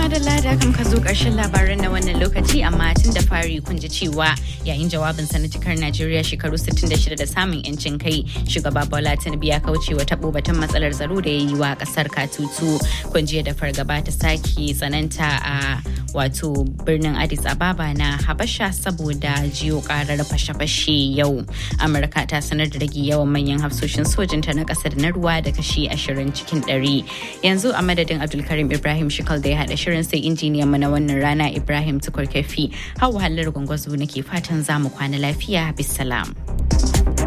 madalla da kan ka zo ƙarshen labaran na wannan lokaci amma tun da fari kun ji cewa yayin jawabin sa na cikar Najeriya shekaru 66 da samun yancin kai shugaba Bola Tinubu ya kauce wa tabo batun matsalar tsaro da ya yi wa kasar Katutu kun ji da fargaba ta sake tsananta a wato birnin Addis Ababa na Habasha saboda jiyo karar fashe-fashe yau Amurka ta sanar da rage yawan manyan hafsoshin sojinta na kasar na ruwa da kashi 20 cikin 100 yanzu a madadin Abdulkarim Ibrahim Shikal da ya haɗa shirin sai injiniyan mu na wannan rana Ibrahim Tukur Kafi. Hawa hallar gwangwazo nake fatan za mu kwana lafiya bisalam.